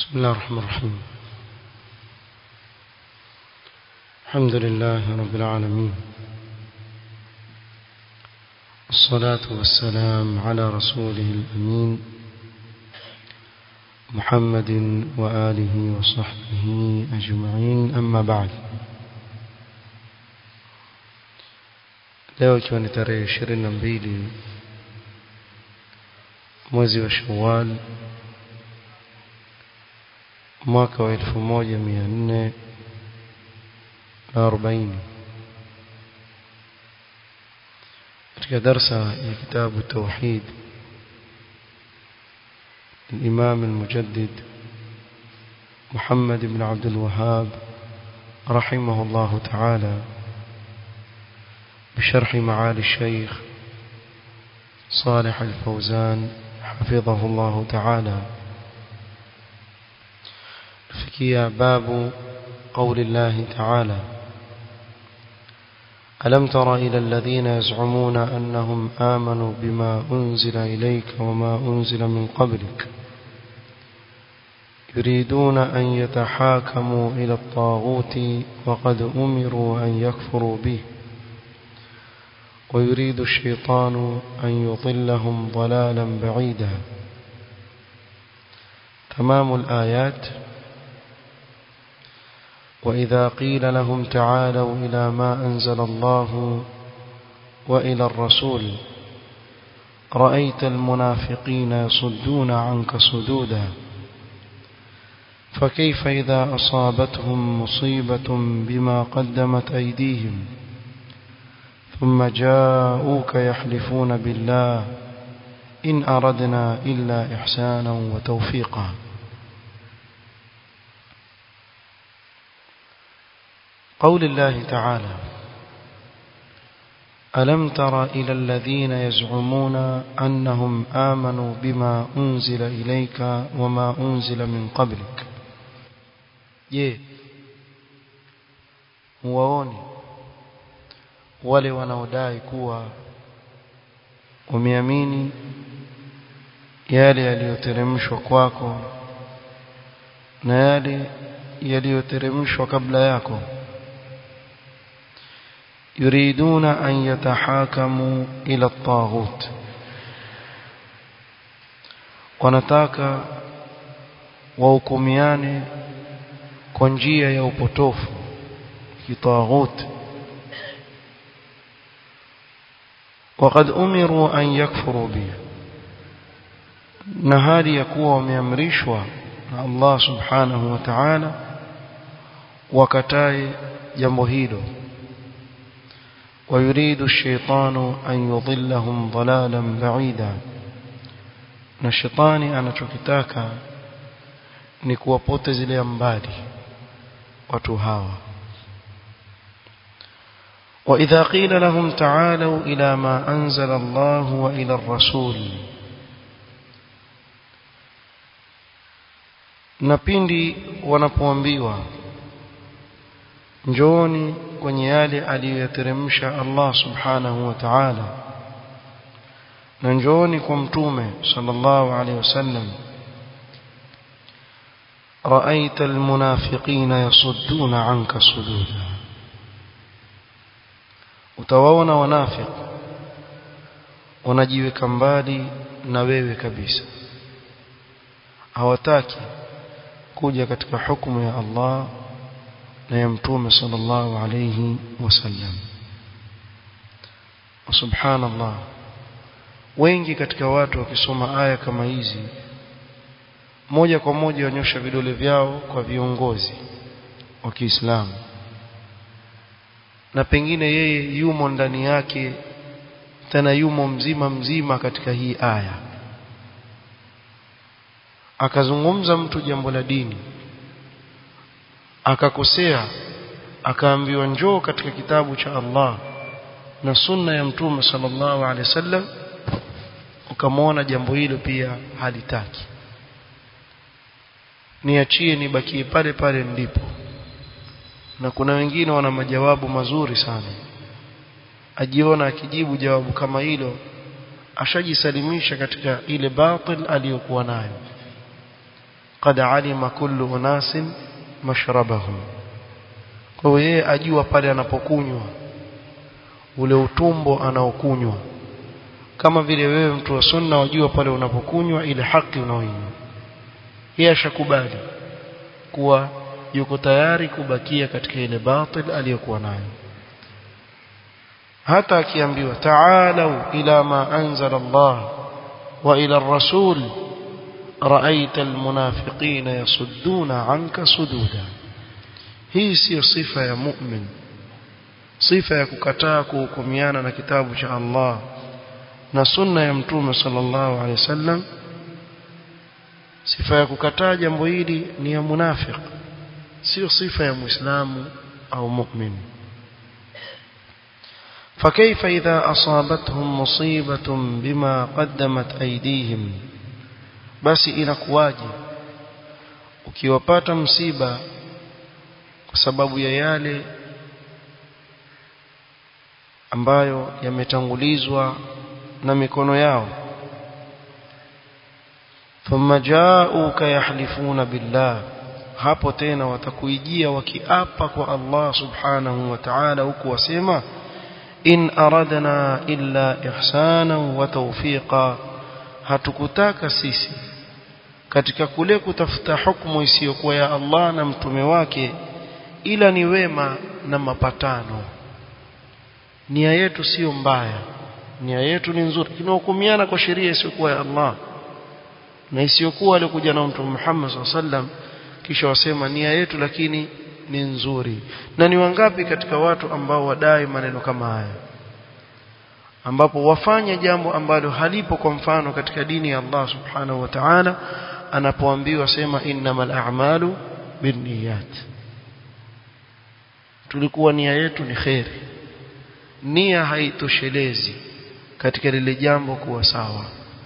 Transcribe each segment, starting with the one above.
بسم الله الرحمن الرحيم الحمد لله رب العالمين الصلاة والسلام على رسوله الأمين محمد وآله وصحبه أجمعين أما بعد leo ikiwa ni tarehe ishirini na mbili mwezi wa shawal mwaka wa elfu moja mia nne na arobaini katika darsa ya kitabu tauhid الإمام المجدد محمد بن عبد الوهاب رحمه الله تعالى بشرح معالي الشيخ صالح الفوزان حفظه الله تعالى فكيا باب قول الله تعالى ألم تر إلى الذين يزعمون أنهم آمنوا بما أنزل إليك وما أنزل من قبلك يريدون أن يتحاكموا إلى الطاغوت وقد أمروا أن يكفروا به ويريد الشيطان أن يضلهم ضلالا بعيدا تمام الآيات وإذا قيل لهم تعالوا إلى ما أنزل الله وإلى الرسول رأيت المنافقين يصدون عنك صدودا فكيف إذا أصابتهم مصيبة بما قدمت أيديهم ثم جاءوك يحلفون بالله إن أردنا إلا إحسانا وتوفيقا قول الله تعالى ألم تر إلى الذين يزعمون أنهم آمنوا بما أنزل إليك وما أنزل من قبلك je huwaoni wale wanaodai kuwa umeamini yale yaliyoteremshwa kwako na yale yaliyoteremshwa kabla yako يريدون أن يتحاكموا إلى الطاغوت wanataka wahukumiane kwa njia ya upotofu kitaghut وقد أمروا أن يكفروا به na hali ya kuwa wameamrishwa na Allah subhanahu wa ta'ala wakatae jambo hilo ويريد الشيطان أن يضلهم ضلالا بعيدا na shetani anachokitaka ni kuwapotezelea mbali watu hawa وإذا قيل لهم تعالوا إلى ما أنزل الله وإلى الرسول na pindi wanapoambiwa njooni kwenye yale aliyoyateremsha Allah subhanahu wa ta'ala na njooni kwa mtume sallallahu alaihi wasallam رأيت المنافقين يصدون عنك صدودا utawaona wanafiq wanajiweka mbali na wewe kabisa hawataki kuja katika hukumu ya Allah na ya mtume sallallahu alayhi wasallam subhanallah wengi katika watu wakisoma aya kama hizi moja kwa moja wanyosha vidole vyao kwa viongozi wa Kiislamu na pengine yeye yumo ndani yake tena yumo mzima mzima katika hii aya akazungumza mtu jambo la dini akakosea akaambiwa njoo katika kitabu cha Allah na sunna ya mtume sallallahu alaihi wasallam ukamwona jambo hilo pia halitaki niachie nibakie pale pale ndipo na kuna wengine wana majawabu mazuri sana ajiona akijibu jawabu kama hilo ashajisalimisha katika ile batil aliyokuwa nayo qad alima kullu unasin mashrabahum kwa yeye ajua pale anapokunywa ule utumbo anaokunywa kama vile wewe mtu wa sunna wajua pale unapokunywa ile haki unaoinywa yeye ashakubali kuwa yuko tayari kubakia katika ile batil aliyokuwa nayo hata akiambiwa ta'alu ila ma anzala Allah wa ila ar-rasul ra'aita al-munafiqina yasudduna 'anka sududa hii siyo sifa ya mu'min sifa ya kukataa kuhukumiana na kitabu cha Allah na sunna ya mtume sallallahu alaihi wasallam sifa ya kukataa jambo hili ni ya munafiq sio sifa ya muislamu au mu'min فكيف إذا أصابتهم مصيبة بما قدمت أيديهم بس inakuwaje ukiwapata msiba kwa sababu ya yale ambayo yametangulizwa na mikono yao thumma ja'uka yahlifuna billah hapo tena watakuijia wakiapa kwa Allah subhanahu wa ta'ala huku wasema in aradna illa ihsana wa tawfiqa hatukutaka sisi katika kule kutafuta hukumu isiyokuwa ya Allah na mtume wake ila ni wema na mapatano nia yetu sio mbaya nia yetu ni nzuri tunahukumiana kwa sheria isiyokuwa ya Allah na isiyokuwa alikuja na mtume Muhammad SAW kisha wasema nia yetu lakini ni nzuri na ni wangapi katika watu ambao wadai maneno kama haya ambapo wafanya jambo ambalo halipo kwa mfano katika dini ya Allah subhanahu wa ta'ala anapoambiwa sema innamal a'malu binniyat tulikuwa nia yetu ni kheri nia haitoshelezi katika lile jambo kuwa sawa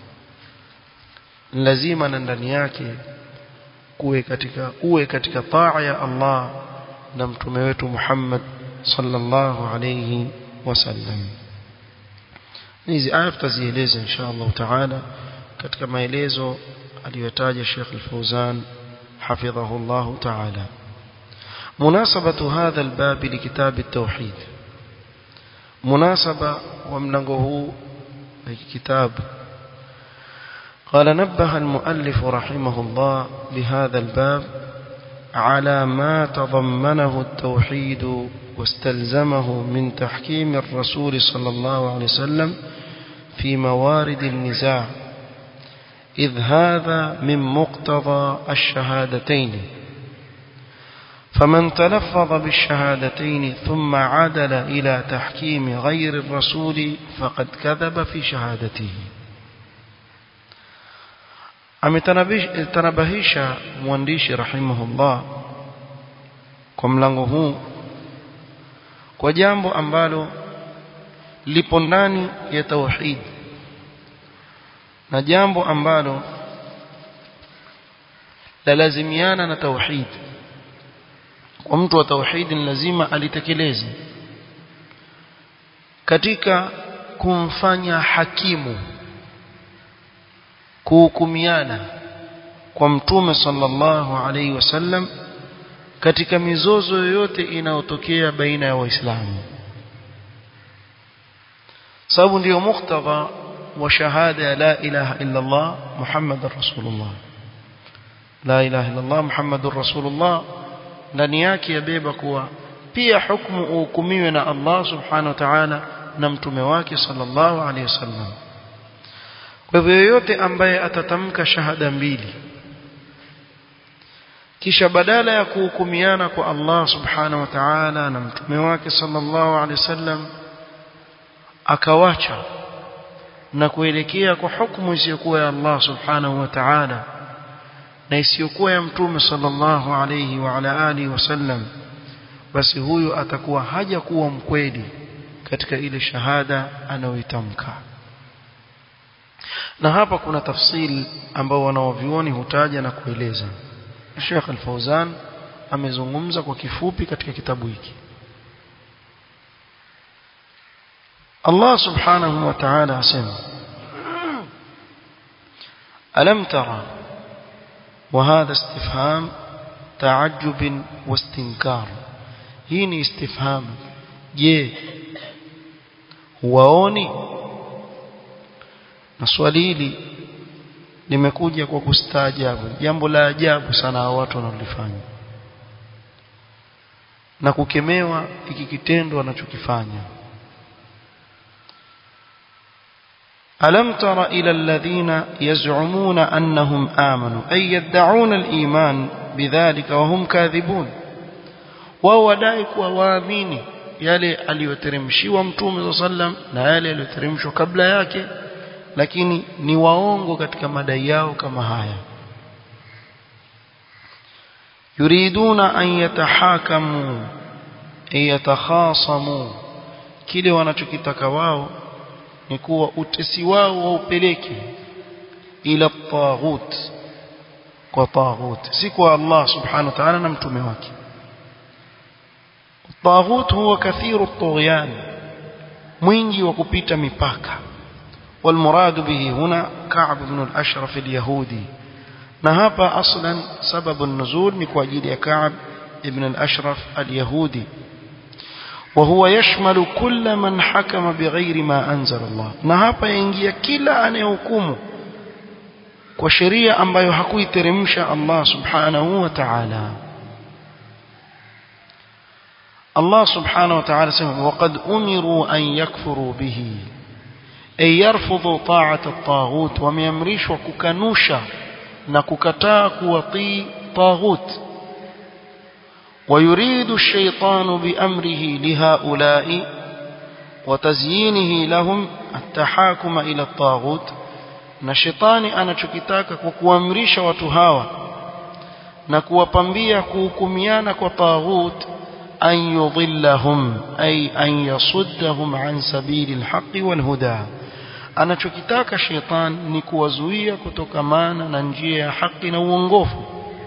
lazima na ndani yake kuwe katika uwe katika taa ya Allah na mtume wetu Muhammad sallallahu alayhi wasallam hizi aya tutazieleza insha Allah taala katika maelezo aliyotaja Sheikh Al-Fauzan حفظه الله تعالى مناسبة هذا الباب لكتاب التوحيد مناسبة ومنغه كتاب قال نبه المؤلف رحمه الله لهذا الباب على ما تضمنه التوحيد واستلزمه من تحكيم الرسول صلى الله عليه وسلم في موارد النزاع إذ هذا من مقتضى الشهادتين فمن تلفظ بالشهادتين ثم عدل إلى تحكيم غير الرسول فقد كذب في شهادته ametanabahisha mwandishi rahimahullah kwa mlango huu kwa jambo ambalo lipo ndani ya tauhid na jambo ambalo lalazimiana na tauhid kwa mtu wa tauhid ni lazima alitekeleze katika kumfanya hakimu kuhukumiana kwa mtume sallallahu alaihi wasallam katika mizozo yoyote inayotokea baina ya waislamu sababu ndiyo muktadha wa shahada ya la ilaha illa Allah Muhammadur Rasulullah la ilaha illa Allah Muhammadur Rasulullah ndani yake yabeba kuwa pia hukumu uhukumiwe na Allah subhanahu wa ta'ala na mtume wake sallallahu alaihi wasallam kwa hivyo yoyote ambaye atatamka shahada mbili kisha badala ya kuhukumiana kwa Allah subhanahu wa ta'ala na mtume wake sallallahu alaihi wasallam akawacha na kuelekea kwa hukumu isiyokuwa ya Allah subhanahu wa ta'ala na isiyokuwa ya mtume sallallahu alayhi wa ala alihi wasallam basi huyu atakuwa haja kuwa mkweli katika ile shahada anayoitamka na hapa kuna tafsiri ambao wanaovioni hutaja na kueleza Sheikh Al-Fauzan amezungumza kwa kifupi katika kitabu hiki Allah subhanahu wa ta'ala asema Alam tara وهذا استفهام تعجب واستنكار هي استفهام je huwaoni na swali hili limekuja kwa kustaajabu jambo la ajabu sana hao watu wanalifanya na kukemewa hiki kitendo wanachokifanya ألم تر إلى الذين يزعمون أنهم آمنوا أي يدعون الإيمان بذلك وهم كاذبون وهو دائك وواamini yale aliyoteremshiwa mtume sallam na yale aliyoteremshwa kabla yake lakini ni waongo katika madai yao kama haya yuriduna an yatahakamu yatakhasamu kile wanachokitaka wao ni kuwa utesi wao waupeleke ila taghut kwa taghut si kwa Allah subhanahu wa ta'ala na mtume wake taghut huwa kathiru at-tughyan mwingi wa kupita mipaka والمراد به هنا كعب بن الأشرف اليهودي نهابا أصلا سبب النزول نكواجيد كعب ابن الأشرف اليهودي وهو يشمل كل من حكم بغير ما أنزل الله نهابا ينجي كلا أن يحكم وشريعة ambayo hakuiteremsha Allah subhanahu wa ta'ala Allah subhanahu wa ta'ala sema waqad umiru an yakfuru bihi ay yarfudhu ta'ata at-taghut wameamrishwa kukanusha na kukataa kuwatii taghut ويريد الشيطان بأمره لهؤلاء وتزيينه لهم التحاكم إلى الطاغوت na shetani anachokitaka kwa kuamrisha watu hawa na kuwapambia kuhukumiana kwa taghut an yudhillahum ay an yasuddahum an sabili alhaqi walhuda anachokitaka shetani ni kuwazuia kutokamana na njia ya haki na uongofu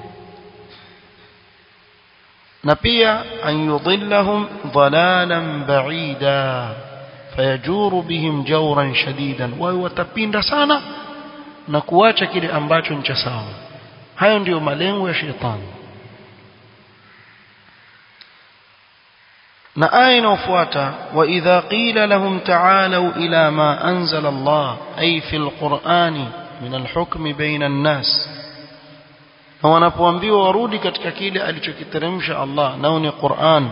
na pia an yudhillahum dhalalan ba'ida fayajuru bihim jawran shadidan wao watapinda sana na kuacha kile ambacho ni cha sawa hayo ndiyo malengo ya shetani na aya inayofuata wa idha qila lahum ta'alu ila ma anzala Allah ay fi alqur'ani min alhukm baina an-nas na wanapoambiwa warudi katika kile alichokiteremsha Allah nao ni Qur'an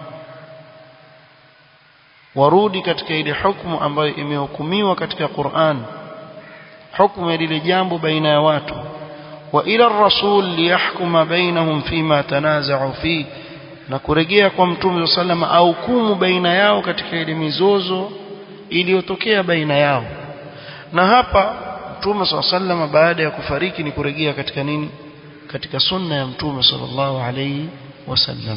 warudi katika ile hukumu ambayo imehukumiwa katika Qur'an hukumu ya lile jambo baina ya watu wa ila ar-rasul liyahkuma bainahum fima tanaza'u fi na kurejea kwa mtume sallama au hukumu baina yao katika ile mizozo iliyotokea baina yao na hapa mtume sallama baada ya kufariki ni kurejea katika nini katika sunna ya mtume sallallahu alayhi wasallam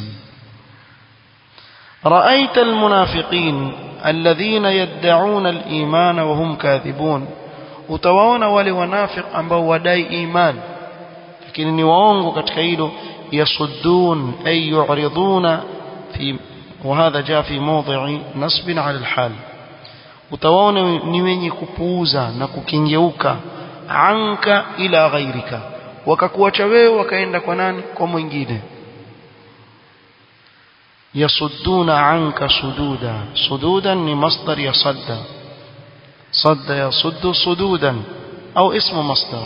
رأيت المنافقين الذين يدعون الإيمان وهم كاذبون utawaona wale wanafiq ambao wadai iman lakini ni waongo katika hilo yasuddun ay yu'riduna fi وهذا جاء في موضع نصب على الحال utawaona ni wenye kupuuza na kukingeuka anka ila ghairika wakakuacha wewe wakaenda kwa nani kwa mwingine يصدون عنك صدودا صدودا لمصدر يصد صد يصد صدودا أو اسم مصدر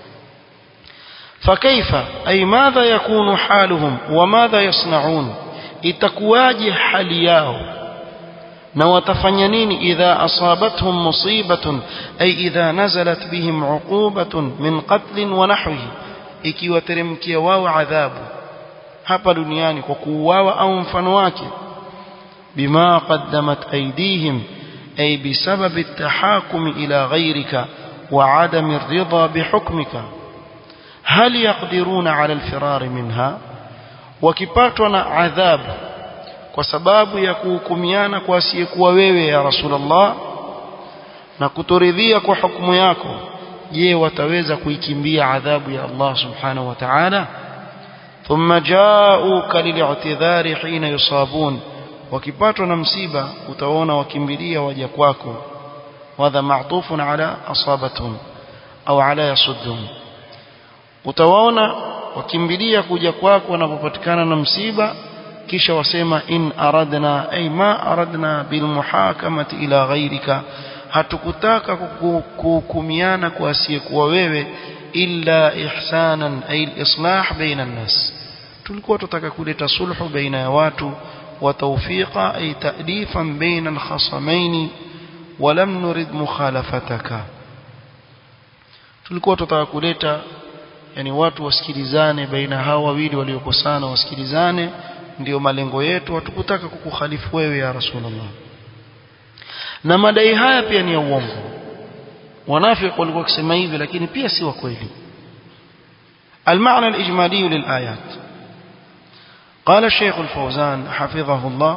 فكيف أي ماذا يكون حالهم وماذا يصنعون itakuwaje hali yao na watafanya nini idha asabatuhum musibatun ay idha nazalat bihim uqubatun min qatlin wa nahwihi ikiwateremkia wao adhabu hapa duniani kwa kuuawa au mfano wake bima qaddamat aydihim ay bisabab at-tahakum ila ghayrika wa adam ar-ridha bihukmika hal yaqdiruna ala al-firar minha wakipatwa na adhabu kwa sababu ya kuhukumiana kwa asiyekuwa wewe ya rasulullah na kutoridhia kwa hukumu yako je wataweza kuikimbia adhabu ya Allah subhanahu wa ta'ala ثم جاءوك للاعتذار حين يصابون wakipatwa na msiba utaona wakimbilia waja kwako wadha ma'tufun ala asabatun au ala yasuddun utawaona wakimbilia kuja kwako wanapopatikana na msiba kisha wasema in aradna ay ma aradna bil muhakamati ila ghairika hatukutaka kuhukumiana kwa asiyekuwa wewe illa ihsanan ay islah baina nas tulikuwa tutaka kuleta sulhu baina ya watu wa tawfiqa ay ta'difan baina al khasamain wa lam nurid mukhalafataka tulikuwa tutaka kuleta yani watu wasikilizane baina hao wawili waliokosana wasikilizane ndio malengo yetu hatukutaka kukukhalifu wewe ya rasulullah na madai haya pia ni ya uongo wanafiki walikuwa wakisema hivi lakini pia si wa kweli المعنى الإجمالي للآيات قال الشيخ الفوزان حفظه الله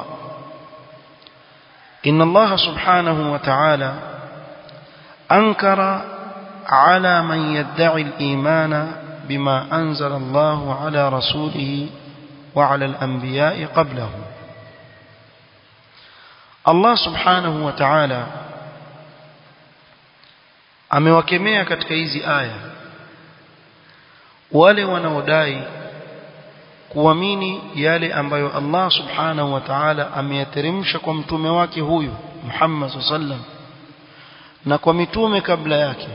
إن الله سبحانه وتعالى أنكر على من يدعي الإيمان بما أنزل الله على رسوله وعلى الأنبياء قبله Allah subhanahu wa ta'ala amewakemea katika hizi aya wale wanaodai kuamini yale ambayo Allah subhanahu wa ta'ala ameyateremsha kwa mtume wake huyu Muhammad sallam na kwa mitume kabla yake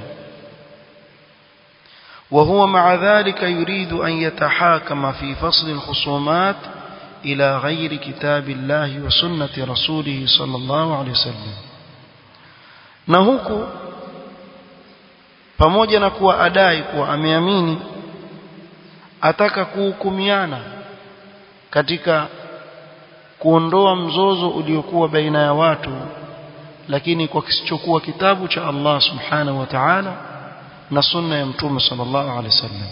وهو مع ذلك يريد أن يتحاكم في فصل الخصومات إلى غير كتاب الله وسنة رسوله صلى الله عليه وسلم na huku pamoja na kuwa adai kuwa ameamini ataka kuhukumiana katika kuondoa mzozo uliokuwa baina ya watu lakini kwa kisichokuwa kitabu cha Allah subhanahu wa ta'ala na sunna ya mtume sallallahu alaihi wasallam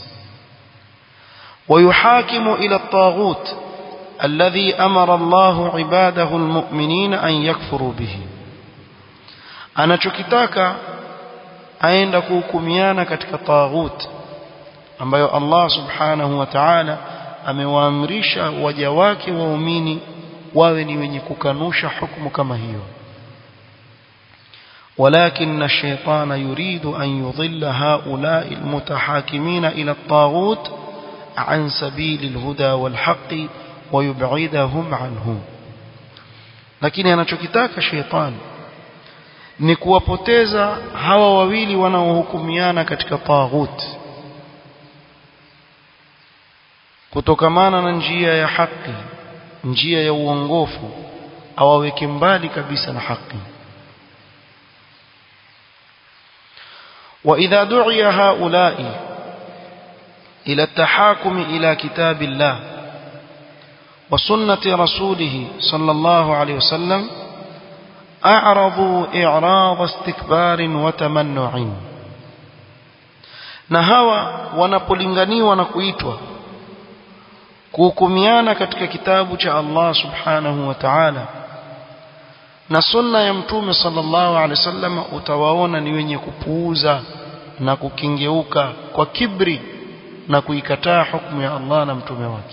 ويحاكم إلى الطاغوت الذي أمر الله عباده المؤمنين أن يكفروا به anachokitaka aenda kuhukumiana katika taghut ambayo Allah subhanahu wa ta'ala amewaamrisha waja wake waumini wawe ni wenye kukanusha hukumu kama hiyo ولكن الشيطان يريد أن يضل هؤلاء المتحاكمين إلى الطاغوت عن سبيل الهدى والحق ويبعدهم عنه لكن anachokitaka sheitan ni kuwapoteza hawa wawili wanaohukumiana katika taghut kutokamana na njia ya haki njia ya uongofu awaweke mbali kabisa na haki وإذا دعي هؤلاء إلى التحاكم إلى كتاب الله وسنة رسوله صلى الله عليه وسلم أعرضوا إعراض استكبار وتمنع na hawa wanapolinganiwa na kuitwa kuhukumiana katika kitabu cha Allah subhanahu wa ta'ala na sunna ya mtume sallallahu alaihi wasallam utawaona ni wenye kupuuza na kukingeuka kwa kibri na kuikataa hukumu ya Allah na mtume wake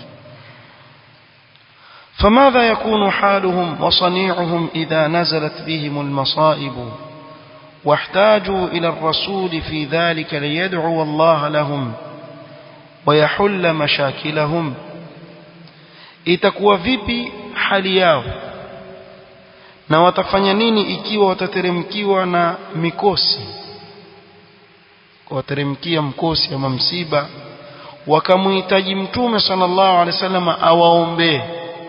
فماذا يكون حالهم وصنيعهم إذا نزلت بهم المصائب واحتاجوا إلى الرسول في ذلك ليدعو الله لهم ويحل مشاكلهم itakuwa vipi hali yao na watafanya nini ikiwa watateremkiwa na mikosi wateremkia mkosi ama msiba wakamhitaji mtume sallallahu alaihi wasallam awaombee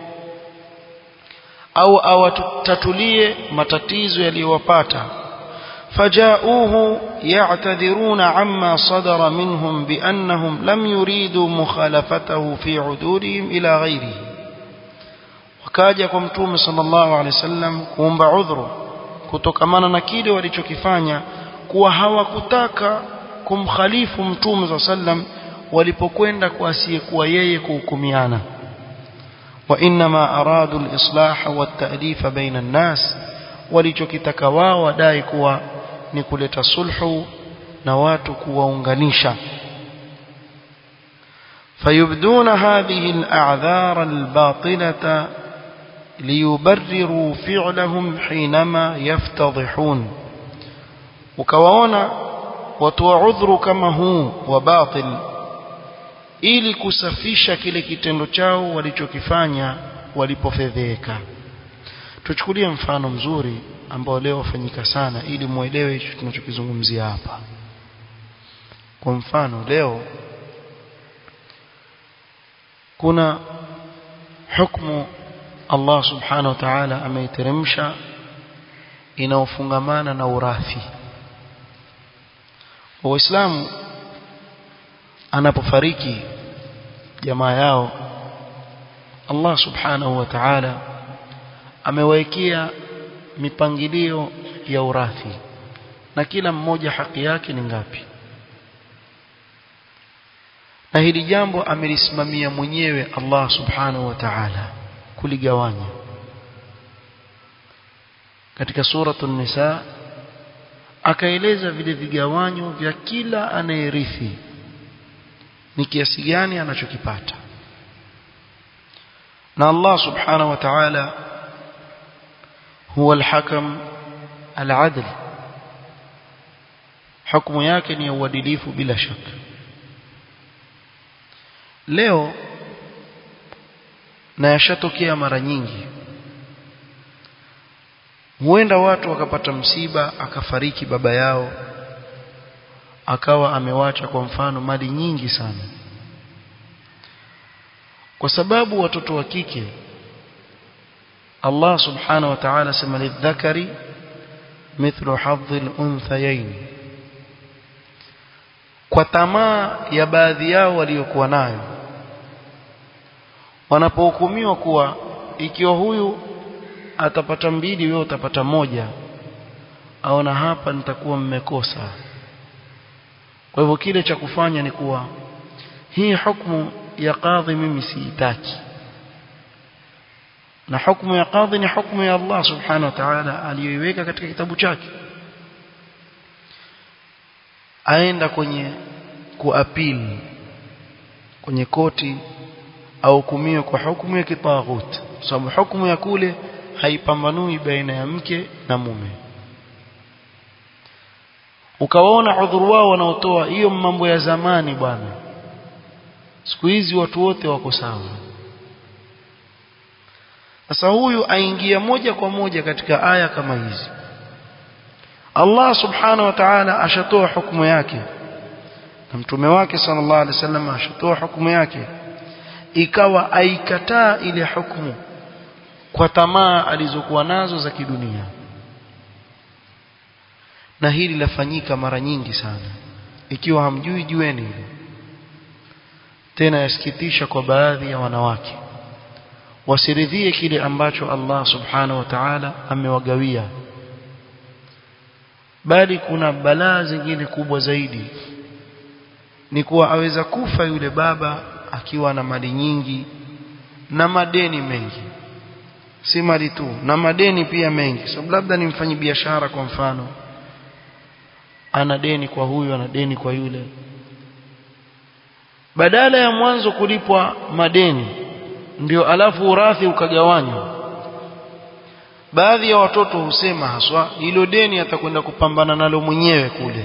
au awatatulie matatizo yaliyowapata فجاءوه يعتذرون عما صدر منهم بأنهم لم يريدوا مخالفته في عدولهم إلى غيره wakaja kwa mtume sallallahu alaihi wasallam kuomba udhuru kutokamana na kile walichokifanya kuwa hawakutaka kumkhalifu mtume sallallahu sallam walipokwenda kwa asiyekuwa yeye kuhukumiana wa inma aradu al-islah wa at-ta'lif baina an-nas walichokitaka wao wadai kuwa ni kuleta sulhu na watu kuwaunganisha فيبدون هذه الأعذار الباطلة ليبرروا فعلهم حينما يفتضحون وكوانا وتوعذر كما هو وباطل ili kusafisha kile kitendo chao walichokifanya walipofedheka tuchukulie mfano mzuri ambao leo wafanyika sana ili muelewe hicho tunachokizungumzia hapa kwa mfano leo kuna hukumu Allah subhanahu wa ta'ala ameiteremsha inaofungamana na urathi waislamu anapofariki jamaa yao Allah subhanahu wa ta'ala amewekea mipangilio ya urathi na kila mmoja haki yake ni ngapi na hili jambo amelisimamia mwenyewe Allah subhanahu wa ta'ala kuligawanya katika suratul nisa akaeleza vile vigawanyo vya kila anayerithi ni kiasi gani anachokipata na Allah subhanahu wa ta'ala huwa al-hakam al-adl hukumu yake ni uadilifu bila shaka leo na yashatokea mara nyingi huenda watu wakapata msiba akafariki baba yao akawa amewacha kwa mfano mali nyingi sana kwa sababu watoto wa kike Allah subhanahu wa ta'ala sema lidhakari mithlu hadhil unthayain kwa tamaa ya baadhi yao waliokuwa nayo wanapohukumiwa kuwa ikiwa huyu atapata mbili wewe utapata moja aona hapa nitakuwa mmekosa kwa hivyo kile cha kufanya ni kuwa hii hukumu ya kadhi mimi siitaki na hukumu ya kadhi ni hukumu ya Allah subhanahu wa ta'ala aliyoiweka katika kitabu chake aenda kwenye kuapili kwenye koti au hukumiwe kwa hukumu ya kitaghut sababu hukumu ya kule haipambanui baina ya mke na mume ukawaona udhuru wao wanaotoa hiyo mambo ya zamani bwana siku hizi watu wote wako sawa sasa huyu aingia moja kwa moja katika aya kama hizi Allah subhanahu wa ta'ala ashatoa hukumu yake na mtume wake sallallahu alaihi wasallam ashatoa hukumu yake ikawa aikataa ile hukumu kwa tamaa alizokuwa nazo za kidunia na hili lafanyika mara nyingi sana ikiwa hamjui jueni hilo tena yasikitisha kwa baadhi ya wanawake wasiridhie kile ambacho Allah subhanahu wa ta'ala amewagawia bali kuna balaa zingine kubwa zaidi ni kuwa aweza kufa yule baba akiwa na mali nyingi na madeni mengi si mali tu na madeni pia mengi sababu labda ni mfanyi biashara kwa mfano ana deni kwa huyu ana deni kwa yule badala ya mwanzo kulipwa madeni ndio alafu urathi ukagawanywa baadhi ya watoto husema haswa hilo deni atakwenda kupambana nalo mwenyewe kule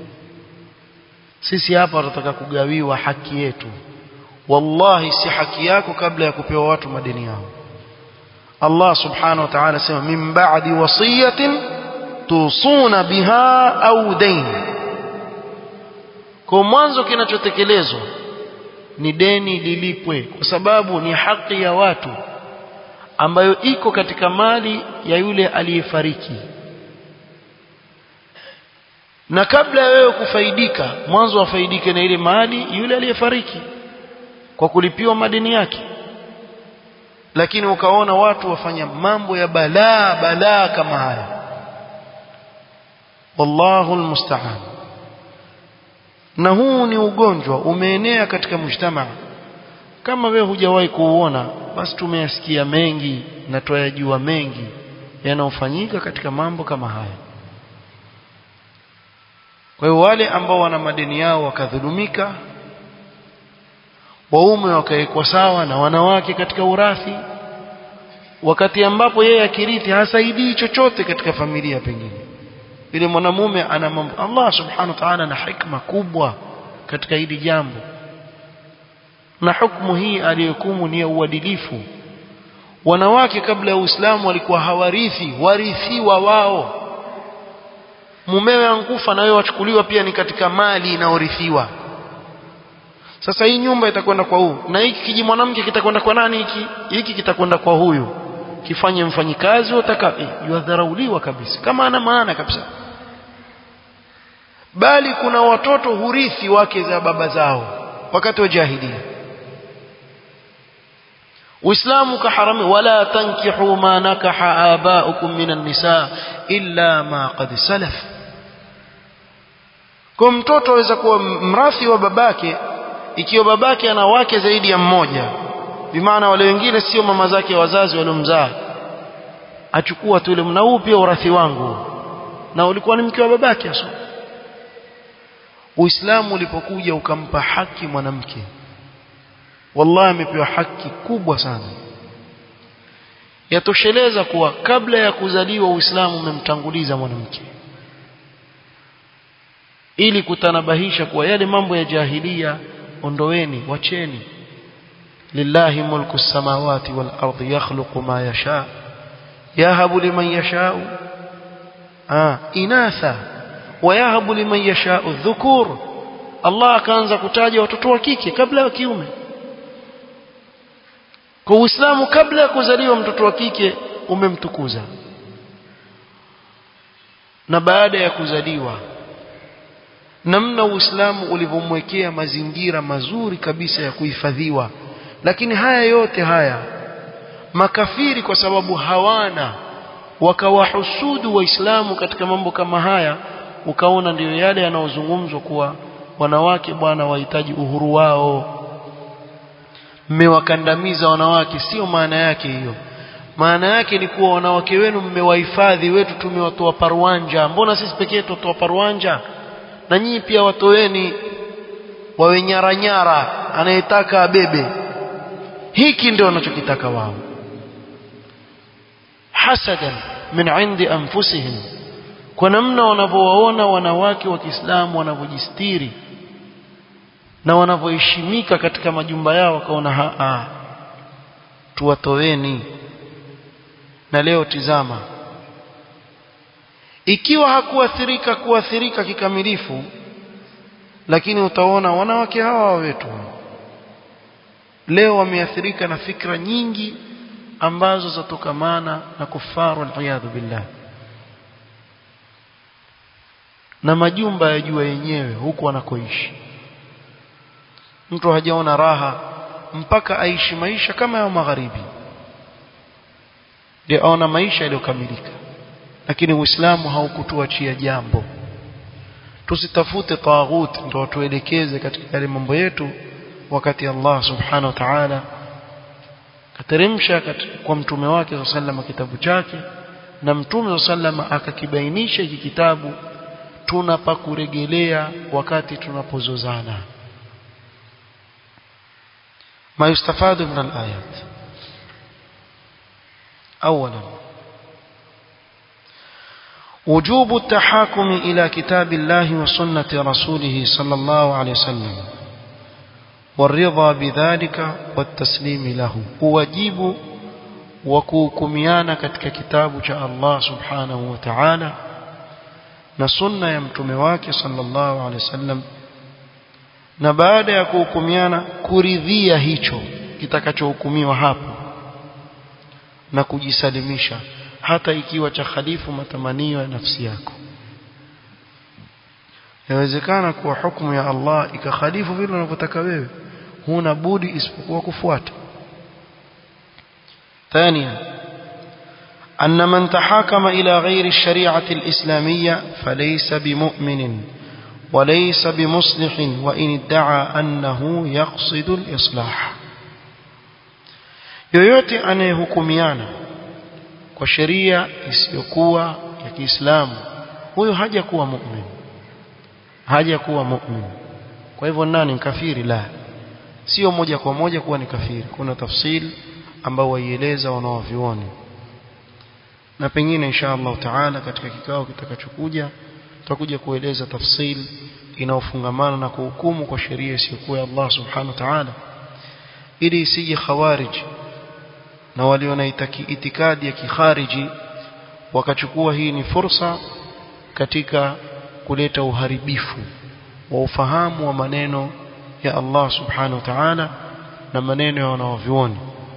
sisi hapa tunataka kugawiwa haki yetu wallahi si haki yako kabla ya kupewa watu madeni yao Allah subhanahu wa ta'ala sema min ba'di wasiyatin tusuna biha au dain kwa mwanzo kinachotekelezwa ni deni lilipwe kwa sababu ni haki ya watu ambayo iko katika mali ya yule aliyefariki na kabla ya wewe kufaidika mwanzo wafaidike na ile mali yule aliyefariki kwa kulipiwa madeni yake lakini ukaona watu wafanya mambo ya balaa balaa kama haya wallahu almusta'an na huu ni ugonjwa umeenea katika mujtamaa kama wewe hujawahi kuuona basi tumeyasikia mengi na tuyajua mengi yanayofanyika katika mambo kama haya kwa hiyo wale ambao wana madeni yao wakadhulumika waume wakawekwa sawa na wanawake katika urathi wakati ambapo yeye akirithi hasaidii chochote katika familia pengine yule mwanamume ana mambo Allah subhanahu wa ta'ala na hikma kubwa katika hili jambo na hukumu hii aliyohukumu ni ya uadilifu wanawake kabla ya Uislamu walikuwa hawarithi warithiwa wao mumewe ankufa na wewe wachukuliwa pia ni katika mali inayorithiwa sasa hii nyumba itakwenda kwa huyu na hiki kiji mwanamke kitakwenda kwa nani hiki hiki kitakwenda kwa huyu kifanye mfanyikazi utaka eh, yadharauliwa kabisa kama ana maana kabisa bali kuna watoto hurithi wake za baba zao wakati wa jahiliya Uislamu kaharami wala tankihu ma nakaha abaukum minan nisa illa ma qad salaf kwa mtoto aweza kuwa mrathi wa babake ikiwa babake ana wake zaidi ya mmoja bimaana wale wengine sio mama zake wazazi waliomzaa achukua tu ile na huu pia urathi wangu na ulikuwa ni mke wa babake aso Uislamu ulipokuja ukampa haki mwanamke wallahi amepewa haki kubwa sana yatosheleza kuwa kabla ya kuzaliwa Uislamu umemtanguliza mwanamke ili kutanabahisha kuwa yale mambo ya jahilia ondoweni wacheni lillahi mulku samawati wal ardi yakhluqu ma yasha yahabu liman yashau ah inatha wa yahabu liman yashau dhukur Allah akaanza kutaja watoto wa kike kabla ya kiume kwa Uislamu kabla ya kuzaliwa mtoto wa kike umemtukuza na baada ya kuzaliwa namna Uislamu ulivyomwekea mazingira mazuri kabisa ya kuhifadhiwa lakini haya yote haya makafiri kwa sababu hawana wakawahusudu waislamu katika mambo kama haya ukaona ndiyo yale yanayozungumzwa kuwa wanawake bwana wahitaji uhuru wao mmewakandamiza wanawake sio maana yake hiyo maana yake ni kuwa wanawake wenu mmewahifadhi wetu tumewatoa parwanja mbona sisi pekee tutoa parwanja na nyinyi pia watoeni wawe nyara nyara anayetaka abebe hiki ndio wanachokitaka wao hasadan min indi anfusihim kwa namna wanavyowaona wanawake wa Kiislamu wanavyojistiri na wanavyoheshimika katika majumba yao wakaona haa tuwatoeni na leo tizama ikiwa hakuathirika kuathirika kikamilifu lakini utaona wanawake hawa wetu leo wameathirika na fikra nyingi ambazo zatokamana na kufaru aliyadhu billah na majumba ya jua yenyewe huku wanakoishi mtu hajaona raha mpaka aishi maisha kama ya magharibi ndio aona maisha yaliyokamilika lakini uislamu haukutuachia jambo tusitafute taghut ndio tuelekeze katika yale mambo yetu wakati Allah subhanahu wa ta'ala kateremsha kwa mtume wake sallallahu kitabu chake na mtume sallallahu akakibainisha hiki kitabu tunapakuregelea wakati tunapozozana ما يستفاد من الآيات أولا وجوب التحاكم إلى كتاب الله وسنة رسوله صلى الله عليه وسلم والرضا بذلك والتسليم له واجب وكوكميانا katika kitabu cha Allah subhanahu wa ta'ala na sunna ya mtume wake sallallahu alaihi wasallam na baada ya kuhukumiana kuridhia hicho kitakachohukumiwa hapo na kujisalimisha hata ikiwa cha khalifu matamanio ya nafsi yako yawezekana kuwa hukumu ya Allah ikakhalifu vile unavyotaka wewe huna budi isipokuwa kufuata ثانيا أن من تحاكم إلى غير الشريعة الإسلامية فليس بمؤمن وليس بمصلح وإن ادعى أنه يقصد الإصلاح yoyote anayehukumiana kwa sheria isiyokuwa ya Kiislamu huyo haja kuwa mu'min haja kuwa mu'min kwa hivyo nani kafiri la sio moja kwa moja kuwa ni kafiri kuna tafsiri ambao waieleza wanaovioni na pengine insha Allah taala katika kikao kitakachokuja tutakuja kueleza tafsiri inayofungamana na kuhukumu kwa sheria isiyokuwa ya Allah subhanahu wa ta'ala ili isije khawarij na walio na itikadi ya kikhariji wakachukua hii ni fursa katika kuleta uharibifu wa ufahamu wa maneno ya Allah subhanahu wa ta'ala na maneno ya wanaovyuoni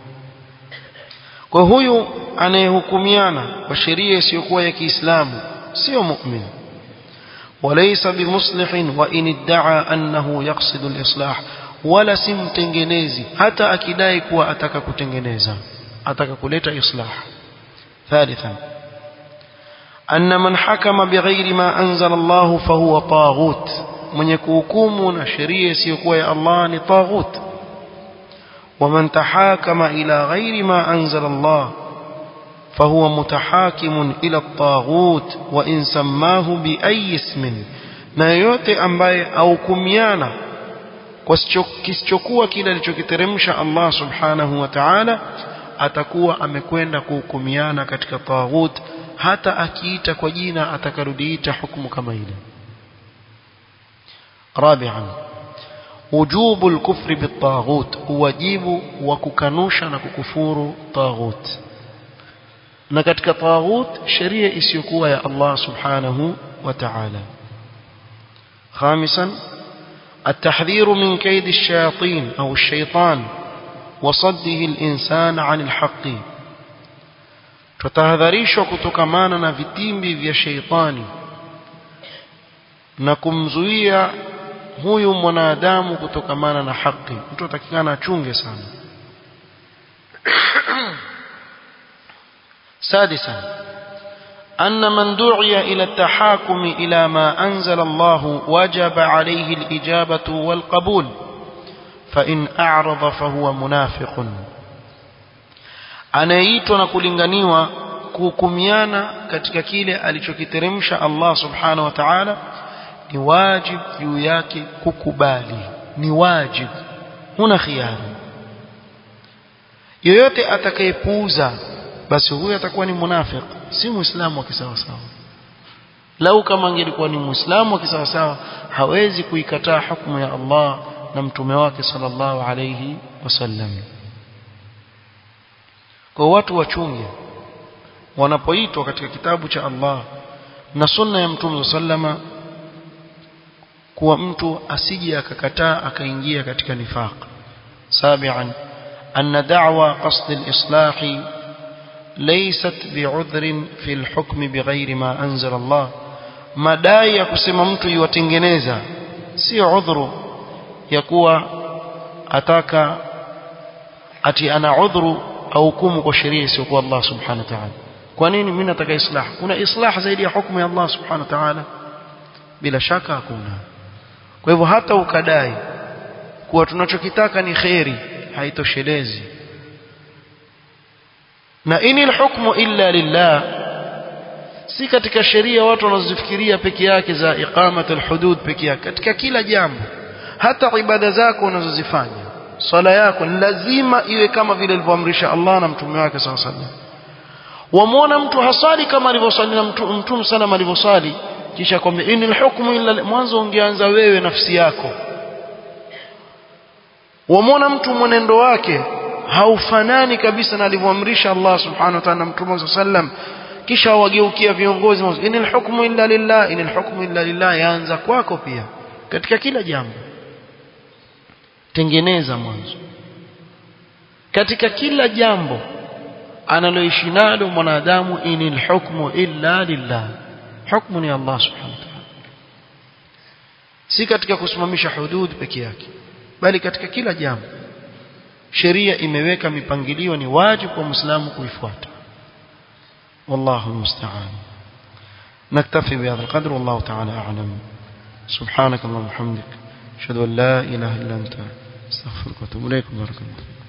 kwa huyu anayehukumiana kwa sheria isiyokuwa ya Kiislamu sio mu'min وليس بمصلح وإن ادعى أنه يقصد الإصلاح ولا simtengenezi hata akidai kuwa ataka kutengeneza ataka kuleta islah ثالثا أن من حكم بغير ما أنزل الله فهو طاغوت من يكوكم نشريه سيكون يا الله طاغوت ومن تحاكم إلى غير ما أنزل الله فهو متحاكم إلى الطاغوت وإن سماه بأي اسم na yote ambaye aukumiana kwa kisichokuwa kile alichokiteremsha Allah subhanahu wa ta'ala atakuwa amekwenda kuhukumiana katika taghut hata akiita kwa jina atakarudiita hukumu kama ile rabi'an wujubu al-kufri bit-taghut wajibu wa kukanusha na kukufuru taghut na katika taghut sheria isiyokuwa ya Allah subhanahu wa ta'ala خامسا التحذير من كيد الشياطين أو الشيطان وصده الإنسان عن الحق tutahadharishwa kutokamana na vitimbi vya sheitani na kumzuia huyu mwanadamu kutokamana na haki mtu atakikana achunge sana سادسا أن من دعي إلى التحاكم إلى ما أنزل الله وجب عليه الإجابة والقبول فإن أعرض فهو منافق anayeitwa na kulinganiwa kuhukumiana katika kile alichokiteremsha Allah subhanahu wa ta'ala ni wajib juu yake kukubali ni wajib huna khiari yoyote atakayepuuza basi huyo atakuwa ni munafiq si muislamu wa kisawasawa lau kama angelikuwa ni muislamu wa kisawasawa hawezi kuikataa hukumu ya Allah na mtume wake sallallahu alayhi wasallam kwa watu wachunge wanapoitwa katika kitabu cha Allah na sunna ya mtume sallama kuwa mtu asije akakataa akaingia katika nifaq sabian أن دعوى قصد الإصلاح ليست بعذر في الحكم بغير ما أنزل الله madai ya kusema mtu iwatengeneza sio udhuru ya kuwa ataka ati ana udhuru au hukumu kwa sheria isiyokuwa Allah subhanahu wa ta'ala kwa nini mimi nataka islah kuna islah zaidi ya hukumu ya Allah subhanahu wa ta'ala bila shaka hakuna kwa hivyo hata ukadai kuwa tunachokitaka ni khairi haitoshelezi na inil hukmu illa lillah si katika sheria watu wanazozifikiria peke yake za iqamatul hudud peke yake katika kila jambo hata ibada zako unazozifanya swala yako lazima iwe kama vile alivyoamrisha Allah na mtume wake saw sallam wamwona mtu hasali kama alivyosali na mtume mtu sana alivyosali kisha kwamba inil hukmu illa mwanzo ungeanza wewe nafsi yako wamwona mtu mwenendo wake haufanani kabisa na alivyoamrisha Allah subhanahu wa ta'ala na mtume saw sallam kisha wageukia viongozi inil hukmu illa lillah inil hukmu illa lillah yaanza kwako pia katika kila jambo tengeneza mwanzo katika kila jambo analoishi nalo mwanadamu inil hukmu illa lillah hukmu ni Allah subhanahu wa ta'ala si katika kusimamisha hudud peke yake bali katika kila jambo sheria imeweka mipangilio ni wajibu kwa muislamu kuifuata والله المستعان نكتفي بهذا القدر والله تعالى أعلم سبحانك اللهم وبحمدك أشهد أن لا إله إلا أنت استغفرك واتوب إليك بارك الله